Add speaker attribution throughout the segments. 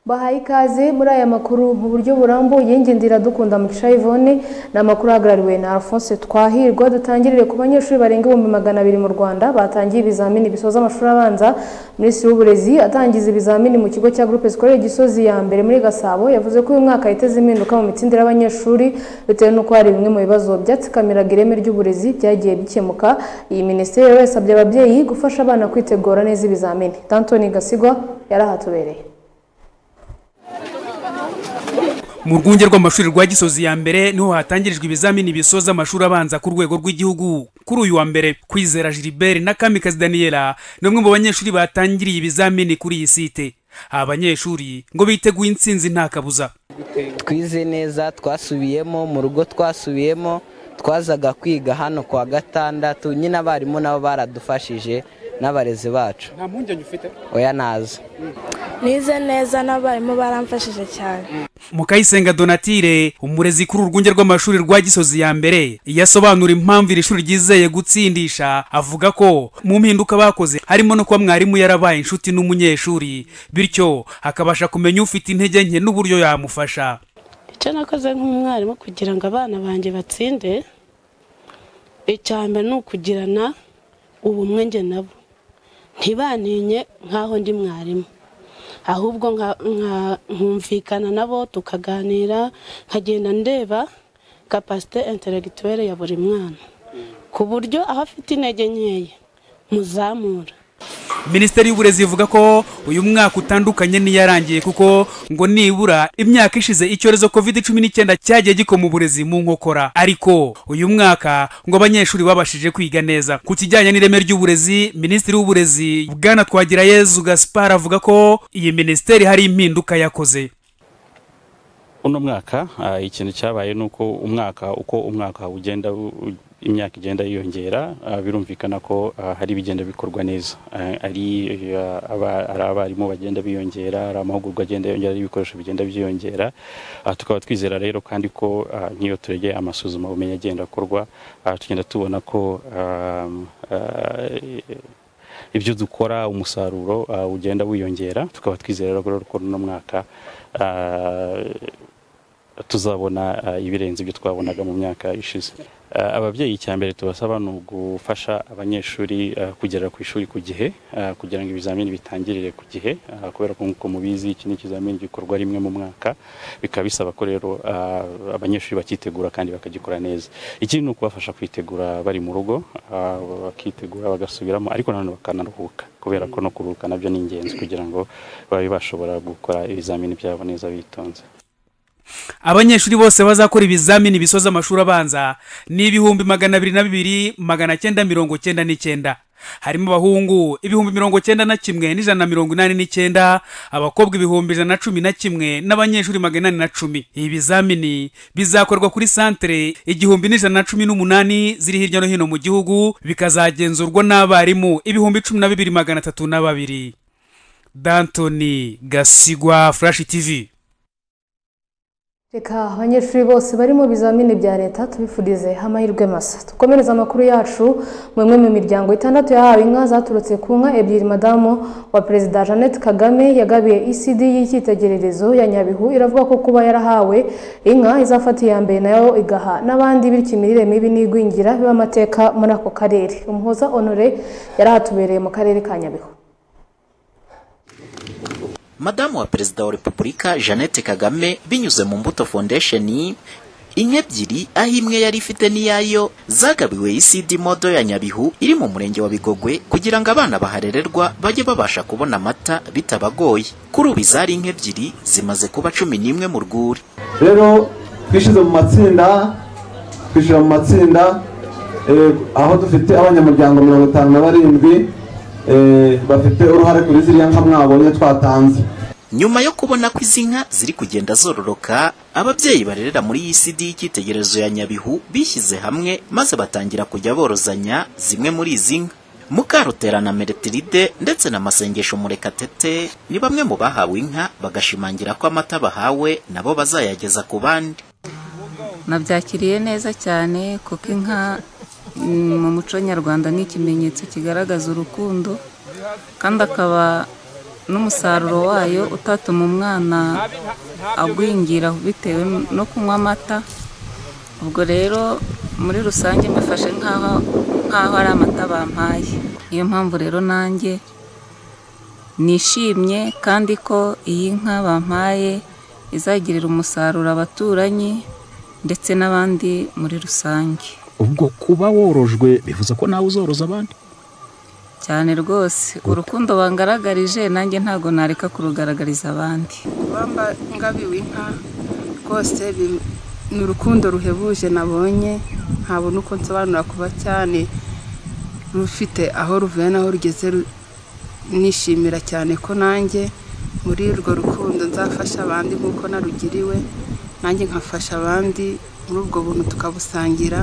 Speaker 1: bahaye ikaze muri aya makuru mu buryo burambuye ngendera dukunda mugisha Yvonne ni amakuru ahagarariwe na Alphonse Twahirwa dutangirire ku banyeshuri barenga ibihumbi magana abiri mu Rwanda batangiye ibizamini bisoza amashuri abanza Minisitiri w'uburezi atangiza ibizamini mu kigo cya Groupe Scolaire Gisozi ya mbere muri Gasabo yavuze ko uyu mwaka yiteze impinduka mu mitsindire y'abanyeshuri bitewe n'uko hari bimwe mu bibazo byatsikamiraga ireme ry'uburezi byagiye bikemuka iyi minisiteri rero yasabye ababyeyi gufasha abana kwitegura neza ibizamini Dantoni Gasigwa yarahatubereye
Speaker 2: mu rwunge rw'amashuri rwa gisozi ya mbere niho hatangirijwe ibizamini bisoza amashuri abanza ku rwego rw'igihugu kuri uyu wa mbere kwizera gilbert na kamikazi daniela ni umwe mu banyeshuri batangiriye ibizamini kuri iyi site aba banyeshuri ngo biteguye intsinzi nta kabuza
Speaker 3: twize neza twasubiyemo mu rugo twasubiyemo twazaga kwiga hano kwa gatandatu nyine abarimu nabo baradufashije n'abarezi bacu
Speaker 4: nta mpungenge ufite
Speaker 3: oya naza
Speaker 5: nize neza n'abarimu baramfashije cyane
Speaker 2: mukayisenga donatire umurezi kuri urwunge rw'amashuri rwa gisozi ya mbere yasobanura impamvu iri shuri ryizeye gutsindisha avuga ko mu mpinduka bakoze harimo no kuba mwarimu yarabaye inshuti n'umunyeshuri bityo akabasha kumenya ufite intege nke n'uburyo yamufasha
Speaker 6: icyo nakoze nk'umwarimu kugira ngo abana banjye batsinde icya mbere ni ukugirana ubumwe njye nabo ntibantinye nk'aho ndi mwarimu ahubwo nkumvikana nabo tukaganira nkagenda ndeba kapasite interegituwere ya buri mwana ku buryo aho afite intege nkeya muzamura
Speaker 2: minisiteri y'uburezi ivuga ko uyu mwaka utandukanye n'iyarangiye kuko ngo nibura imyaka ishize icyorezo covid cumi n'icyenda cyagiye gikoma uburezi mu nkokora ariko uyu mwaka ngo abanyeshuri babashije kwiga neza ku kijyanye n'ireme ry'uburezi minisitiri w'uburezi bwana twagirayezu gaspar avuga ko iyi minisiteri hari impinduka yakoze
Speaker 7: uno mwaka ikintu cyabaye ni uko umwaka uko umwaka ugenda imyaka igenda yiyongera birumvikana ko hari ibigenda bikorwa neza ari abarimu bagenda biyongera ari amahugurwa agenda yongera ari ibikoresho bigenda byiyongera tukaba twizera rero kandi ko nk'iyo turegeye amasuzuma ubumenyi agenda akorwa tugenda tubona ko ibyo dukora umusaruro ugenda wiyongera tukaba twizera rero ko uno mwaka tuzabona ibirenze ibyo twabonaga mu myaka ishize ababyeyi icya mbere tubasaba ni ugufasha abanyeshuri kugera ku ishuri ku gihe kugira ngo ibizamini bitangirire ku gihe kubera ko nk'uko mubizi iki ni ikizamini gikorwa rimwe mu mwaka bikaba bisaba ko rero abanyeshuri bakitegura kandi bakagikora neza ikindi ni ukubafasha kwitegura bari mu rugo bakitegura bagasubiramo ariko nanone bakanaruhuka kubera ko no kuruhuka nabyo ni ingenzi kugira ngo babe bashobora gukora ibizamini byabo neza bitonze
Speaker 2: abanyeshuri bose bazakora ibizamini bisoza amashuri abanza ni ibihumbi magana abiri na bibiri magana cyenda mirongo cyenda n'icyenda harimo abahungu ibihumbi mirongo cyenda na kimwe n'ijana na mirongo inani n'icyenda abakobwa ibihumbi ijana na cumi na kimwe n'abanyeshuri magana inani na cumi ibi bizamini bizakorwa kuri santere igihumbi n'ijana na cumi n'umunani ziri hirya no hino mu gihugu bikazagenzurwa n'abarimu ibihumbi cumi na bibiri magana atatu na babiri dantoni gasigwa furashi tivi
Speaker 1: reka abanyeshuri bose bari mu bizamini bya leta tubifurize amahirwe masa dukomereza amakuru yacu mu imwe mu miryango itandatu yahawe inka zaturutse ku nka ebyiri madamu wa perezida jeannette kagame yagabiye ecd y'icyitegererezo ya nyabihu iravuga ko kuba yarahawe inka izafata iya mbere nayo igaha n'abandi bityo imirire mibi n'igwingira biba amateka muri ako karere umuhoza honore yarahatubereye mu karere ka nyabihu
Speaker 8: madamu wa perezida wa repubulika jeannette kagame binyuze mu mbuto foundation inka ebyiri aho imwe yari ifite n'iyayo zagabiwe isidi modo ya nyabihu iri mu murenge wa bigogwe kugira ngo abana baharererwa bajye babasha kubona amata bitabagoye kuri ubu izari inka ebyiri zimaze kuba cumi n'imwe mu rwuri
Speaker 9: rero twishyize mu matsinda twishyira mu matsinda aho dufite abanyamuryango mirongo itanu na barindwi bafite uruhare kuri ziriya nka mwabonye twatanze
Speaker 8: nyuma yo kubona ko izi nka ziri kugenda zororoka ababyeyi barerera muri iyi sidi y'icyitegererezo ya nyabihu bishyize hamwe maze batangira kujya borozanya zimwe muri izi nka mukarutera na meretiride ndetse na masengesho murekatete ni bamwe mu bahawe inka bagashimangira ko amata bahawe nabo bazayageza ku bandi
Speaker 10: nabyakiriye neza cyane kuko inka mu muco nyarwanda ni ikimenyetso kigaragaza urukundo kandi akaba n'umusaruro wayo utatuma umwana agwingira bitewe no kunywa amata ubwo rero muri rusange mbifashe nk'aho nk'aho ari amata bampaye niyo mpamvu rero nanjye nishimye kandi ko iyi nka bampaye izagirira umusaruro abaturanyi ndetse n'abandi muri rusange
Speaker 4: ubwo kuba worojwe bivuze ko nawe uzoroza abandi
Speaker 10: cyane rwose urukundo bangaragarije nanjye ntabwo nareka kurugaragariza abandi
Speaker 11: kuba ngabiwe inka rwose ni urukundo ruhebuje nabonye ntabona uko nsobanura kuba cyane rufite aho ruvuye n'aho rugeze nishimira cyane ko nanjye muri urwo rukundo nzafasha abandi nk'uko narugiriwe nanjye nkafasha abandi muri ubwo buntu tukabusangira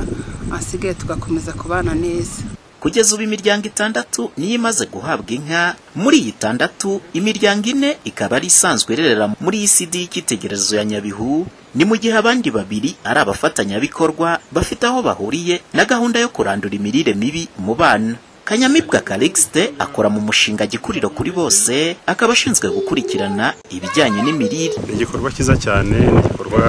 Speaker 11: ahasigaye tugakomeza kubana neza
Speaker 8: kugeza ubu imiryango itandatu niyo imaze guhabwa inka muri iyi itandatu imiryango ine ikaba ari isanzwe irerera muri iyi sida y'ikitegererezo ya nyabihu ni mu gihe abandi babiri ari abafatanyabikorwa bafite aho bahuriye na gahunda yo kurandura imirire mibi mu bana kanyamibwa karexite akora mu mushinga gikuriro kuri bose akaba ashinzwe gukurikirana ibijyanye n'imirire
Speaker 12: igikorwa cyiza cyane ni igikorwa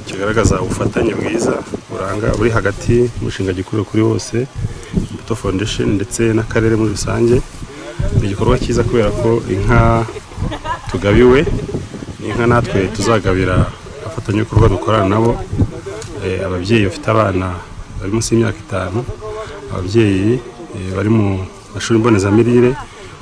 Speaker 12: kigaragaza ubufatanye bwiza buranga buri hagati y'umushinga gikuriro kuri bose imbuto foundation ndetse n'akarere muri rusange ni igikorwa cyiza kubera ko inka tugabiwe ni inka natwe tuzagabira abafatanyabikorwa dukorana nabo ababyeyi bafite abana bari munsi y'imyaka itanu ababyeyi bari mu mashuri mbonezamirire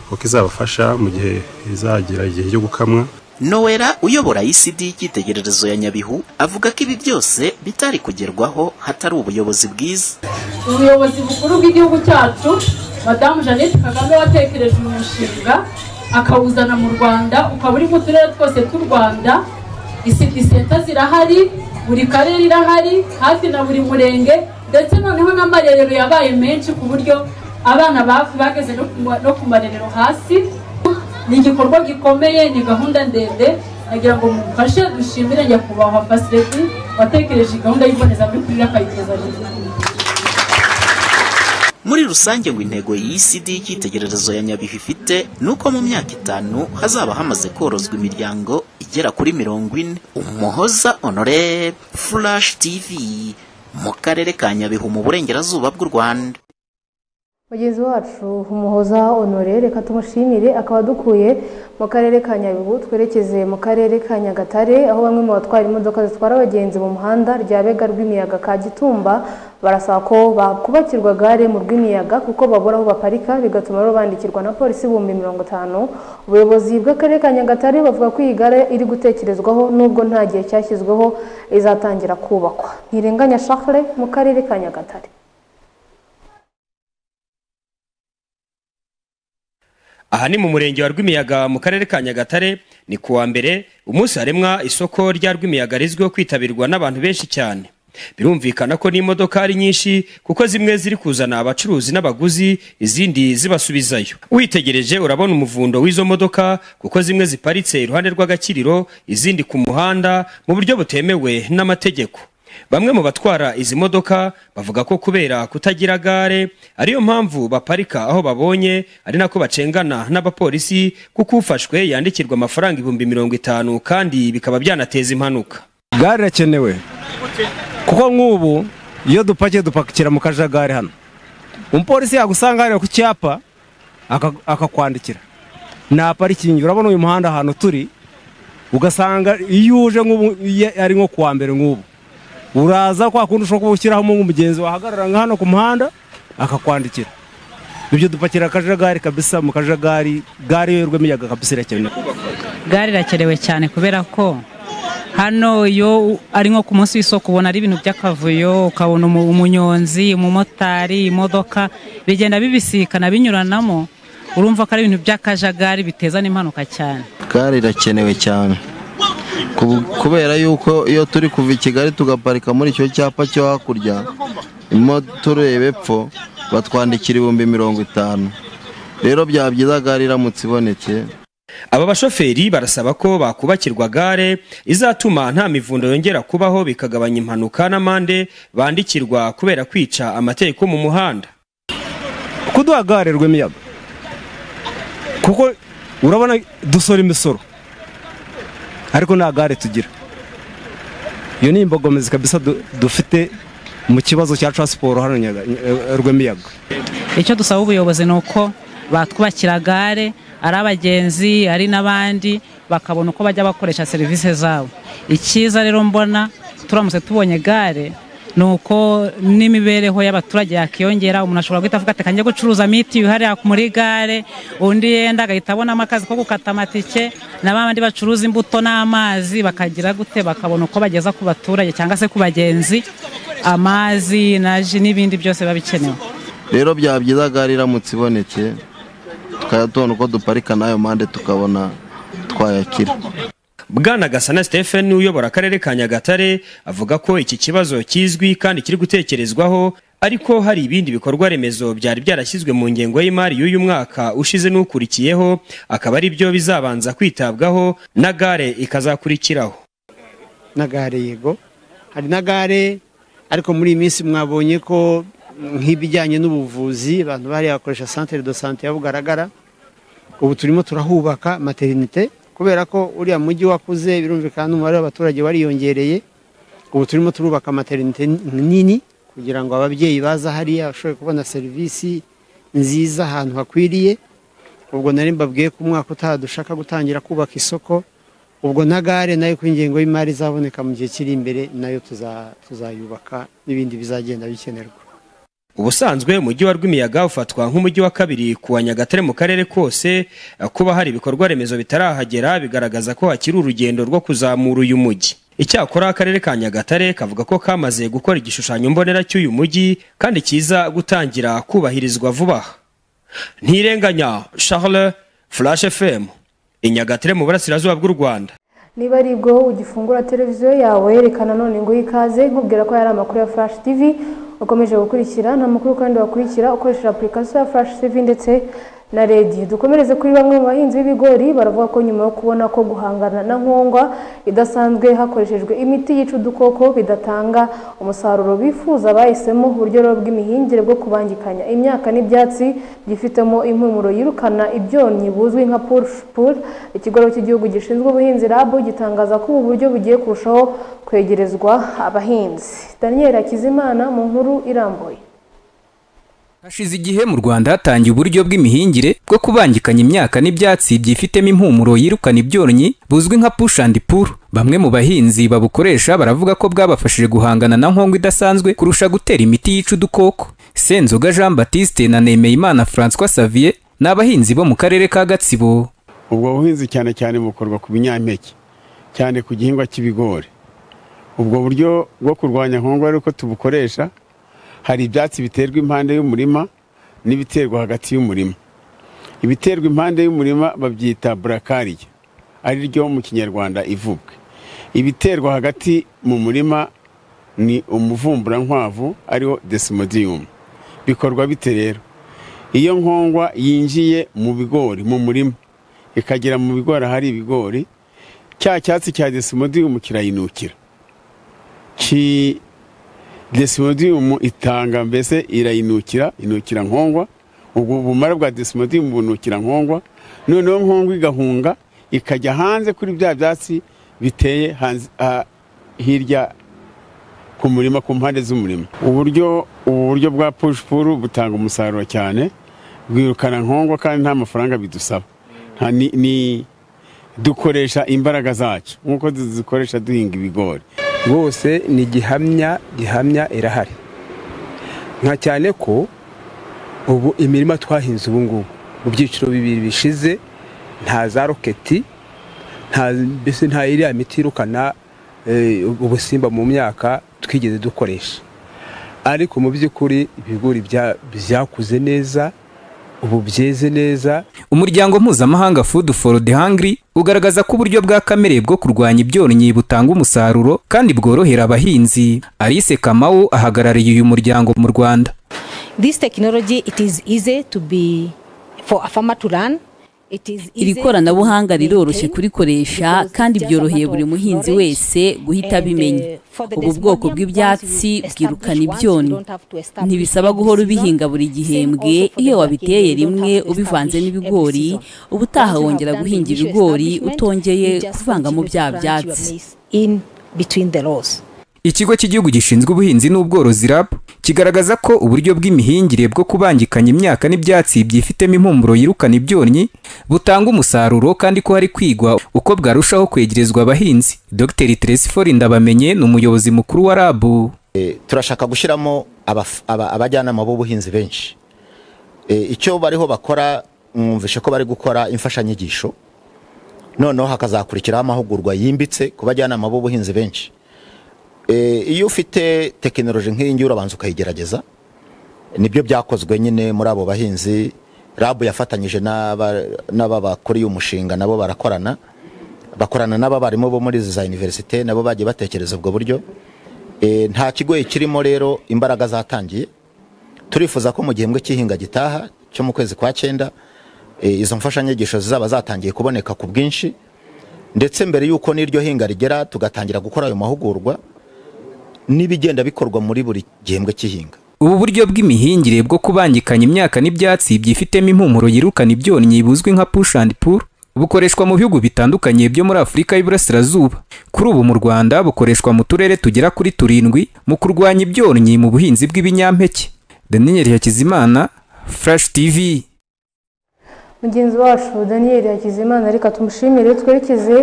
Speaker 12: kuko izabafasha mu gihe izagira igihe cyo gukamwa
Speaker 8: nowera uyobora icd y'ikitegererezo ya nyabihu avuga ko ibi byose bitari kugerwaho hatari ubuyobozi bwiza
Speaker 13: ubuyobozi bukuru bw'igihugu cyacu madamu jeannette kagame watekereje umushinga akawuzana mu rwanda ukaba uri mu turere twose tw'u rwanda isidi senta zirahari buri karere irahari hafi na buri murenge ndetse noneho n'amarerero yabaye menshi ku buryo abana bafi bageze no ku marerero hasi ni igikorwa gikomeye ni gahunda ndende nagira ngo mumfashe dushimire nyakubahwa fasileti watekereje gahunda y'imbonezamirire akayigeza
Speaker 8: muri rusange ngo intego y'isi y'ikitegererezo ya nyabihu ifite ni uko mu myaka itanu hazaba hamaze korozwa imiryango igera kuri mirongo ine umuhoza honore furashi tivi mu karere ka nyabihu mu burengerazuba bw'u rwanda
Speaker 1: mugenzi wacu umuhoza honore reka tumushimire akaba dukuye mu karere ka nyabihu twerekeze mu karere ka nyagatare aho bamwe mu batwara imodoka zitwara abagenzi mu muhanda rya bega rw'imiyaga ka gitumba barasaba ko bakubakirwa gare mu rw'imiyaga kuko babura aho baparika bigatuma rero bandikirwa na polisi ibihumbi mirongo itanu ubuyobozi bw'akarere ka nyagatare bavuga ko iyi gare iri gutekerezwaho nubwo nta gihe cyashyizweho izatangira kubakwa ntirenganya shakare mu karere ka nyagatare
Speaker 14: aha ni mu murenge wa rw'imiyaga mu karere ka nyagatare ni ku wa mbere umunsi haremwa isoko rya rw'imiyaga rizwiho kwitabirwa n'abantu benshi cyane birumvikana ko n'imodoka ari nyinshi kuko zimwe ziri kuzana abacuruzi n'abaguzi izindi zibasubizayo witegereje urabona umuvundo w'izo modoka kuko zimwe ziparitse iruhande rw'agakiriro izindi ku muhanda mu buryo butemewe n'amategeko bamwe mu batwara izi modoka bavuga ko kubera kutagira gare ariyo mpamvu baparika aho babonye ari nako bacengana n'abapolisi kuko ufashwe yandikirwa amafaranga ibihumbi mirongo itanu kandi bikaba byanateza impanuka
Speaker 15: gare irakenewe kuko nk'ubu iyo dupakiye dupakira mu kajagari hano umupolisi yagusanga hariya ku cyapa akakwandikira nta parikingi urabona uyu muhanda ahantu turi ugasanga iyo uje nk'ubu ari nko kuwa mbere nk'ubu uraza kwa kundi ushobora kuba ushyiraho umugenzi wahagarara nka hano ku muhanda akakwandikira ibyo dupakira akajagari kabisa mu kajagari gare yo rw'imiyaga kabisa irakenewe
Speaker 16: gare irakenewe cyane kubera ko hano iyo ari nko ku munsi w'isoko ubona ari ibintu by'akavuyo ukabona umunyonzi umumotari imodoka bigenda bibisikana binyuranamo urumva ko ari ibintu by'akajagari biteza n'impanuka cyane
Speaker 17: gare irakenewe cyane kubera yuko iyo turi kuva i kigali tugaparika muri icyo cyapa cyo hakurya tureba epfo batwandikira ibihumbi mirongo itanu rero byaba byiza gare iramutse ibonetse
Speaker 14: aba bashoferi barasaba ko bakubakirwa gare izatuma nta mivundo yongera kubaho bikagabanya impanuka n'amande bandikirwa kubera kwica amategeko mu muhanda
Speaker 15: kuduha gare rw'imiyaga kuko urabona dusora imisoro ariko nta gare tugira iyo ni imbogamizi kabisa du- dufite mu kibazo cya taransiporo hano Nyaga- eh, rw'imiyaga
Speaker 16: icyo dusaba ubuyobozi ni uko batwubakira gare ari abagenzi ari n'abandi bakabona uko bajya bakoresha serivisi zabo icyiza rero mbona turamutse tubonye gare ni uko n'imibereho y'abaturage yakiyongera umuntu ashobora guhita avuga ati kanjye gucuruza mitiyu hariya muri gare undi yenda agahita abonamo akazi ko gukata amatike na ba bandi bacuruza imbuto n'amazi bakagira gute bakabona uko bageza ku baturage cyangwa se ku bagenzi amazi na ji n'ibindi byose biba bikenewe
Speaker 17: rero byaba byiza gare iramutse ibonetse tukajya tubona uko duparika n'ayo mpande tukabona twayakira
Speaker 14: bwana gasana stephen uyobora akarere ka nyagatare avuga ko iki kibazo kizwi kandi kiri gutekerezwaho ariko hari ibindi bikorwa remezo byari byarashyizwe mu ngengo y'imari y'uyu mwaka ushize n'ukurikiyeho akaba ari byo bizabanza kwitabwaho na gare ikazakurikiraho
Speaker 18: na gare yego hari na gare ariko muri iyi minsi mwabonye ko nk'ibijyanye n'ubuvuzi abantu bariya bakoresha santere do sante ya bugaragara ubu turimo turahubaka materinite kubera ko uriya mujyi wakuze birumvikana n'umubare w'abaturage wariyongereye ubu turimo turubaka materinite nini kugira ngo ababyeyi baza hariya bashobore kubona serivisi nziza ahantu hakwiriye ubwo nari mbabwiye ko umwaka utaha dushaka gutangira kubaka isoko ubwo na gare nayo ku ingengo y'imari izaboneka mu gihe kiri imbere nayo tuza- tuzayubaka n'ibindi bizagenda bikenerwa
Speaker 14: ubusanzwe umujyi wa rwimiyaga ufatwa nk'umujyi wa kabiri ku wa nyagatare mu karere kose kuba hari ibikorwa remezo bitarahagera bigaragaza ko hakiri urugendo rwo kuzamura uyu mujyi icyakora akarere ka nyagatare kavuga ko kamaze gukora igishushanyo mbonera cy'uyu mujyi kandi kiza gutangira kubahirizwa vuba aha ntirenganya charles flash fm inyagatare mu burasirazuba bw'u rwanda
Speaker 1: niba ari bwo ugifungura televiziyo yawe yerekana none ngo ikaze nkubwira ko yari amakuru ya flash tv ukomeje gukurikira nta makuru kandi wakurikira ukoresheje apurikasiyo ya flash tv ndetse na rediyo dukomereze kuri bamwe mu bahinzi b'ibigori baravuga ko nyuma yo kubona ko guhangana na nkongwa idasanzwe hakoreshejwe imiti yica udukoko bidatanga umusaruro bifuza bahisemo uburyo rero bw'imihingire bwo kubangikanya imyaka n'ibyatsi byifitemo impumuro yirukana ibyonnyi buzwi nka purushipuru ikigo rero cy'igihugu gishinzwe ubuhinzi rabu gitangaza ko ubu buryo bugiye kurushaho kwegerezwa abahinzi daniel hakizimana mu nkuru irambuye
Speaker 19: hashize igihe mu rwanda hatangiye uburyo bw'imihingire bwo kubangikanya imyaka n'ibyatsi byifitemo impumuro yirukana ibyonnyi buzwi nka push and pull bamwe mu bahinzi babukoresha baravuga ko bwabafashije guhangana na nkongwa idasanzwe kurusha gutera imiti yica udukoko senzoga jean batiste na nemeyimana francois savier ni abahinzi bo mu karere ka gatsibo
Speaker 20: ubwo buhinzi cyane cyane bukorwa ku binyampeke cyane ku gihingwa cy'ibigori ubwo buryo bwo kurwanya nkongwa ariko tubukoresha hari ibyatsi biterwa impande y'umurima n'ibiterwa hagati y'umurima ibiterwa impande y'umurima babyita burakariye ari ryo mu kinyarwanda ivuga ibiterwa hagati mu murima ni umuvumburantwavu ariwo desimodiyumu bikorwa bite rero iyo nkongwa yinjiye mu bigori mu murima ikagera mu bigori ahari ibigori cya cyatsi cya desimodiyumu kirayinukira ki desimodiyumu itanga mbese irayinukira inukira nkongwa ubwo ubumara bwa desimodiyumu bunukira nkongwa noneho nkongwa igahunga ikajya hanze kuri bya byatsi biteye hanze- ah, hirya ku murima ku mpande z'umurima uburyo ubu buryo bwa pushipuru butanga umusaruro cyane bwirukana nkongwa kandi nta mafaranga bidusaba Nta- ni- ni dukoresha imbaraga zacu nk'uko tuzikoresha duhinga ibigori
Speaker 21: rwose ni gihamya gihamya irahari nka cyane ko ubu imirima twahinze ubu ngubu mu byiciro bibiri bishize nta za roketi nta mbese nta iriya miti yirukana eh, ubusimba mu myaka twigeze dukoresha ariko mu by'ukuri ibigori bya- byakuze neza ubu byeze neza
Speaker 19: umuryango mpuzamahanga food for the hungry ugaragaza ko uburyo bwa kamere bwo kurwanya ibyonnyi butanga umusaruro kandi bworohera abahinzi alice kamawu ahagarariye uyu muryango mu rwanda
Speaker 22: this technology it is easy to be for a farmer to learn
Speaker 3: iri koranabuhanga riroroshye kurikoresha kandi byoroheye buri muhinzi wese guhita abimenya ubu bwoko bw'ibyatsi bwirukana ibyonnyi ntibisaba guhora ubihinga buri gihembwe iyo wabiteye rimwe ubivanze n'ibigori ubutaha wongera guhinga ibigori utongeye kuvangamo bya byatsi
Speaker 19: Ikigo cy'igihugu gishinzwe ubuhinzi n'ubworozi RAB kigaragaza ko uburyo bw'imihingire bwo kubangikanya imyaka n'ibyatsi byifitemo impumuro yirukana ibyonnyi butanga umusaruro kandi ko hari kwigwa uko bwarushaho kwegerezwa abahinzi Dr Teresifori Ndabamenye ni umuyobozi mukuru wa RAB
Speaker 22: turashaka gushyiramo abaf- aba- abajyanama b'ubuhinzi benshi E, icyo bariho bakora mwumvishe ko bari gukora imfashanyigisho noneho hakazakurikiraho amahugurwa yimbitse ku bajyanama b'ubuhinzi benshi E, iyo ufite tekinoloji nk'iyi ngiyi urabanza ukayigerageza nibyo byakozwe nyine muri abo bahinzi rabu yafatanyije n'aba- n'aba bakora uyu mushinga nabo barakorana bakorana n'abarimu bo muri izi za univerisite nabo bagiye batekereza ubwo buryo E, nta kigoye kirimo rero imbaraga zatangiye turifuza ko mu gihembwe cy'ihinga gitaha cyo mu kwezi kwa cyenda e, izo mfashanyigisho zizaba zatangiye kuboneka ku bwinshi ndetse mbere y'uko n'iryo hinga rigera tugatangira gukora ayo mahugurwa n'ibigenda bikorwa muri buri gihembwe cy'ihinga
Speaker 19: ubu buryo bw'imihingire bwo kubangikanya imyaka n'ibyatsi byifitemo impumuro yirukana ibyonnyi buzwi nka push and pull bukoreshwa mu bihugu bitandukanye byo muri Afurika y'Iburasirazuba kuri ubu mu Rwanda bukoreshwa mu turere tugera kuri turindwi mu kurwanya ibyonnyi mu buhinzi bw'ibinyampeke Daniel Hakizimana Flash TV
Speaker 1: mugenzi wacu daniel hakizimana reka tumushimire twerekeze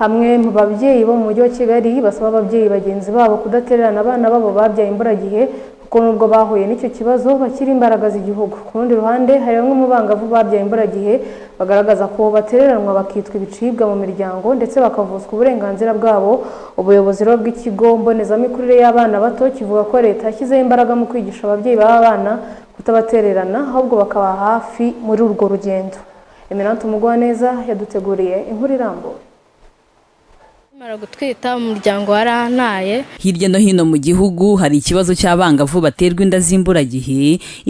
Speaker 1: hamwe mu babyeyi bo mu mujyi wa kigali basaba ababyeyi bagenzi babo kudatererana abana babo babyaye imburagihe kuko nubwo bahuye n'icyo kibazo bakiri imbaraga z'igihugu ku rundi ruhande hari bamwe mu bangavu babyaye imburagihe bagaragaza ko batereranwa bakitwa ibicibwa mu miryango ndetse bakavuzwa uburenganzira bwabo ubuyobozi rero bw'ikigo mbonezamikurire y'abana bato kivuga ko leta yashyizeho imbaraga mu kwigisha ababyeyi b'aba bana kutabatererana ahubwo bakaba hafi muri urwo rugendo emirante umugwaneza yaduteguriye inkuru irambuye
Speaker 23: Nkimara gutwita umuryango warantaye
Speaker 3: hirya no hino mu gihugu hari ikibazo cy'abangavu baterwa inda z'imburagihe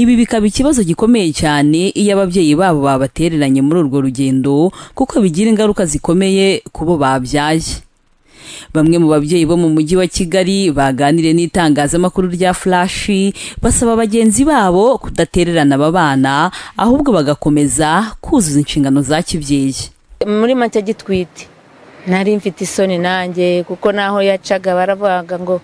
Speaker 3: ibi bikaba ikibazo gikomeye cyane iyo ababyeyi babo babatereranye muri urwo rugendo kuko bigira ingaruka zikomeye ku bo babyaye bamwe mu babyeyi bo mu mujyi wa kigali baganiriye n'itangazamakuru rya furashi basaba bagenzi babo kudatererana aba bana ahubwo bagakomeza kuzuza inshingano za kibyeyi
Speaker 24: muri make gitwite nari mfite isoni nanjye kuko naho yacaga baravugaga ngo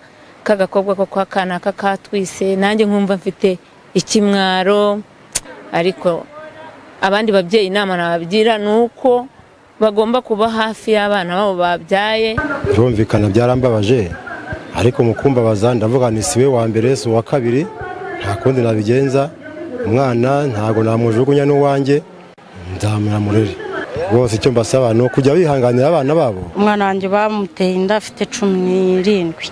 Speaker 24: k'agakobwa ko kwa kanaka katwise nanjye nkumva mfite ikimwaro ariko abandi babyeyi inama nabagira ni uko bagomba kuba hafi y'abana babo babyaye
Speaker 25: birumvikana byarambabaje ariko mu kumbabaza ndavuga nti si we wa mbere si uwa kabiri nta kundi nabigenza umwana ntabwo namujugunya n'uwanjye nzamurere rwose icyo mbasaba ni ukujya bihanganira abana babo
Speaker 26: umwana wanjye bamuteye inda afite cumi n'irindwi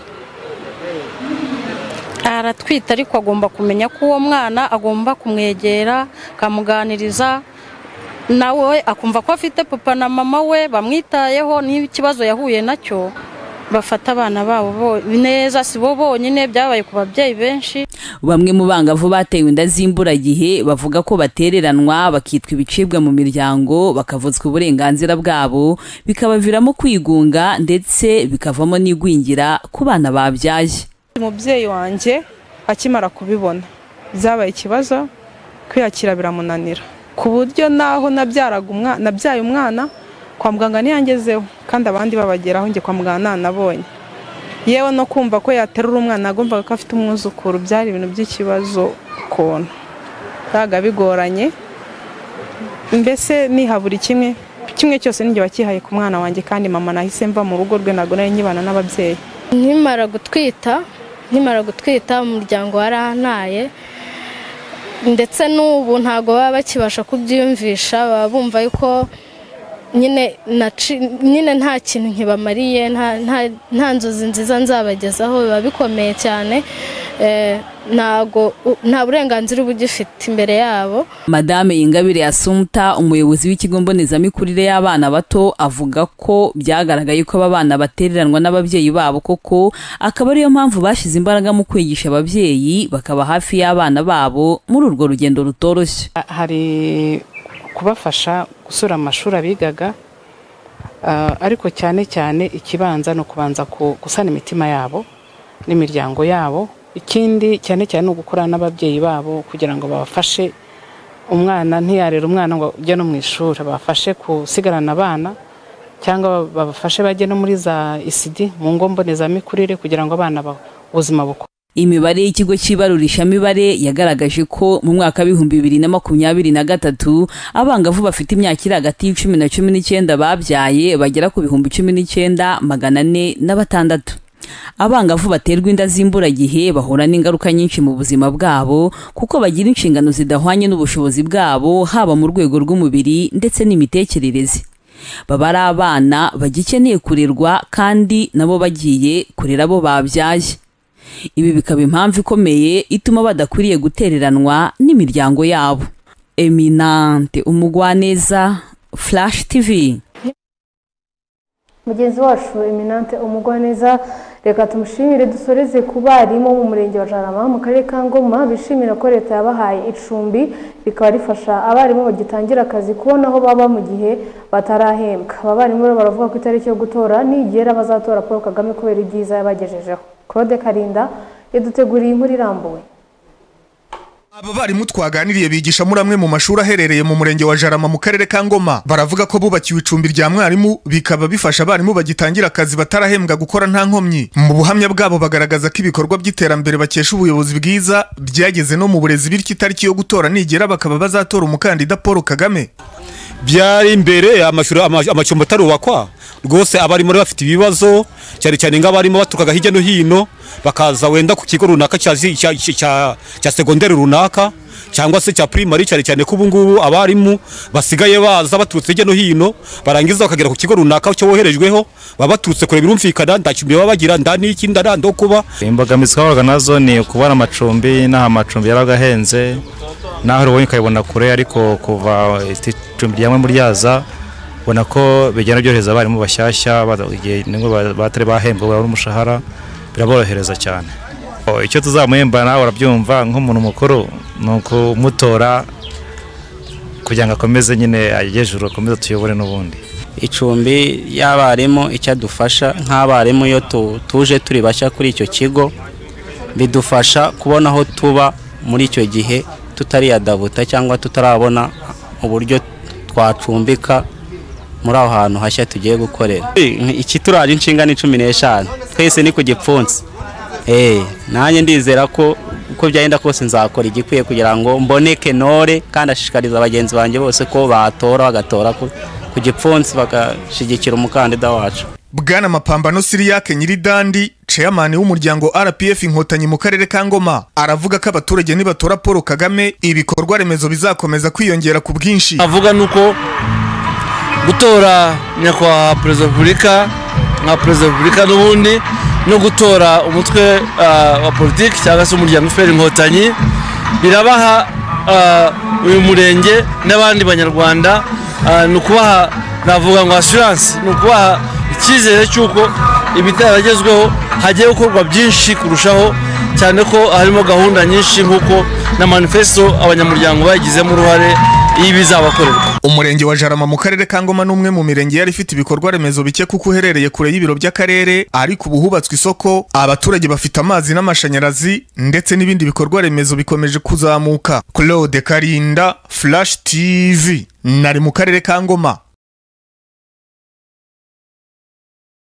Speaker 26: aratwite ariko agomba kumenya ko uwo mwana agomba kumwegera akamuganiriza nawe akumva ko afite papa na mama we bamwitayeho n'ikibazo yahuye nacyo bafata abana babo bo- neza si bo bonyine byabaye ku babyeyi benshi
Speaker 3: bamwe mu bangavu batewe inda z'imburagihe bavuga ko batereranwa bakitwa ibicibwa mu miryango bakavuzwa uburenganzira bwabo bikabaviramo kwigunga ndetse bikavamo n'igwingira ku bana babyaye
Speaker 27: umubyeyi wanjye akimara kubibona byabaye ikibazo kwiyakira biramunanira ku buryo naho nabyaraga umwana nabyaye umwana kwa muganga ntiyangezeho kandi abandi babageraho njye kwa muganga nanabonye yewe no kumva ko yaterura umwana nagombaga ko afite umwuzukuru byari ibintu by'ikibazo ukuntu byabaga bigoranye mbese niha buri kimwe kimwe cyose ninjye wakihaye ku mwana wanjye kandi mama nahise mva mu rugo rwe ntabwo nari nkibana n'ababyeyi
Speaker 24: nkimara gutwita
Speaker 26: nkimara gutwita umuryango
Speaker 24: warantaye ndetse n'ubu ntabwo baba bakibasha kubyiyumvisha baba bumva yuko nyine naci- nyine nta kintu nkibamariye nta- nta- nta nzozi nziza nzabagezaho biba bikomeye cyane Eh, ntabwo nta burenganzira uba ugifite imbere yabo
Speaker 3: madame ingabire asumta umuyobozi w'ikigo mbonezamikurire y'abana bato avuga ko byagaragaye ko aba bana batereranwa n'ababyeyi babo koko akaba ariyo mpamvu bashyize imbaraga mu kwigisha ababyeyi bakaba hafi y'abana babo muri urwo rugendo rutoroshye
Speaker 26: hari
Speaker 28: kubafasha gusura amashuri abigaga Ah, ariko cyane cyane ikibanza ni ukubanza ku- gusana imitima yabo n'imiryango yabo ikindi cyane cyane ni ugukorana n'ababyeyi babo kugira ngo babafashe umwana ntiyarere umwana ngo ujye no mu ishuri babafashe gusigarana abana cyangwa babafashe bajye no muri za isidi mu ngo mbonezamikurire kugira ngo abana ba- ubuzima bukomeze
Speaker 3: Imibare y'ikigo cy'ibarurishamibare yagaragaje ko mu mwaka w'ibihumbi bibiri na makumyabiri na gatatu abangavu bafite imyaka iri hagati y'icumi na cumi n'icyenda babyaye bagera ku bihumbi cumi n'icyenda magana ane na batandatu abangavu baterwa inda z'imburagihe bahura n'ingaruka nyinshi mu buzima bwabo kuko bagira inshingano zidahwanye n'ubushobozi bwabo haba mu rwego rw'umubiri ndetse n'imitekerereze baba ari abana bagikeneye kurerwa kandi nabo bagiye kurera abo babyaye ibi bikaba impamvu ikomeye ituma badakwiriye gutereranwa n'imiryango yabo eminante umugwaneza flash tv
Speaker 1: mugenzi wacu eminante umugwaneza reka tumushimire dusoreze ku barimu bo mu murenge wa jarama mu karere ka ngoma bishimira ko leta yabahaye icumbi rikaba rifasha abarimu bagitangira akazi kubona aho baba mu gihe batarahembwa aba barimu rero baravuga ko itariki yo gutora nigera bazatora paul kagame kubera ibyiza yabagejejeho claude karinda yaduteguriye inkuru irambuwe
Speaker 4: Aba barimu twaganiriye bigisha muri amwe mu mashuri aherereye mu murenge wa Jarama mu karere ka Ngoma baravuga ko bubakiwe icumbi rya mwarimu bikaba bifasha abarimu bagitangira akazi batarahembwa gukora nta nkomyi mu buhamya bwabo bagaragaza ko ibikorwa by'iterambere bakesha ubuyobozi bwiza byageze no mu burezi bityo itariki yo gutora nigera bakaba bazatora umukandida Paul Kagame
Speaker 5: byari imbere amashuri ama- amacumbi atarubakwa rwose abarimu bari bafite ibibazo cyane cyane nk'abarimu baturukaga hirya no hino bakaza wenda ku kigo runaka cya zi- cya- cya- cya- cya segonderi runaka cyangwa se cya primary cyane cyane ko ubu ngubu abarimu basigaye baza baturutse hirya no hino barangiza bakagera ku kigo runaka cyo boherejweho baba baturutse kure birumvikana nta cyumbi baba bagira nta n'iki nda nta ndo kuba
Speaker 6: imbogamizi twahuraga nazo ni ukubona amacumbi n'aho amacumbi yarabaga ahenze n'aho uribonye ukayibona kure ariko kuva icumbi ryamwe muri yaza ubona ko bigenda byorohereza abarimu bashyashya bada- igihe nibwo ba- batari bahembwa babura umushahara biraborohereza cyane O, icyo tuzamuhemba nawe urabyumva nk'umuntu mukuru ni ukumutora kugira ngo akomeze nyine ajye hejuru akomeze tuyobore n'ubundi
Speaker 29: icumbi y'abarimu icyo adufasha nk'abarimu iyo tu- tuje turi bashya kuri icyo kigo bidufasha kubona aho tuba muri icyo gihe tutariyadabuta cyangwa tutarabona uburyo twacumbika muri aho hantu hashya tugiye gukorera ikituraje inshinga ni cumi n'eshanu twese ni ku gipfunsi Eh, nanjye ndizera ko uko byagenda kose nzakora igikwiye kugira ngo mboneke nore kandi ashishikariza bagenzi banjye bose ko batora bagatora ku, ku gipfunsi bagashyigikira umukandida wacu
Speaker 4: Bwana Mapambano Siriyake Nyiridandi chairman w'umuryango RPF Inkotanyi mu karere ka Ngoma aravuga ko abaturage nibatora Paul Kagame ibikorwa remezo bizakomeza kwiyongera ku bwinshi
Speaker 9: avuga nuko gutora nyakubahwa perezida wa repubulika nka perezida wa repubulika n'ubundi no gutora umutwe ah, wa politiki cyangwa se umuryango fpr inkotanyi birabaha ah, uyu murenge n'abandi banyarwanda ah, ni ukubaha navuga ngo assurance ni ukubaha icyizere cy'uko ibitaragezweho hagiye gukorwa byinshi kurushaho cyane ko harimo gahunda nyinshi nk'uko na manifesto abanyamuryango bagizemo uruhare y'ibizabakorerwa
Speaker 4: umurenge wa Jarama mu karere ka Ngoma n'umwe mu mirenge yari ifite ibikorwa remezo bike kuko uherereye kure y'ibiro by'akarere ariko ubu hubatswe isoko abaturage bafite amazi n'amashanyarazi ndetse n'ibindi bikorwa remezo bikomeje kuzamuka Claude Karinda Flash TV nari mu karere ka Ngoma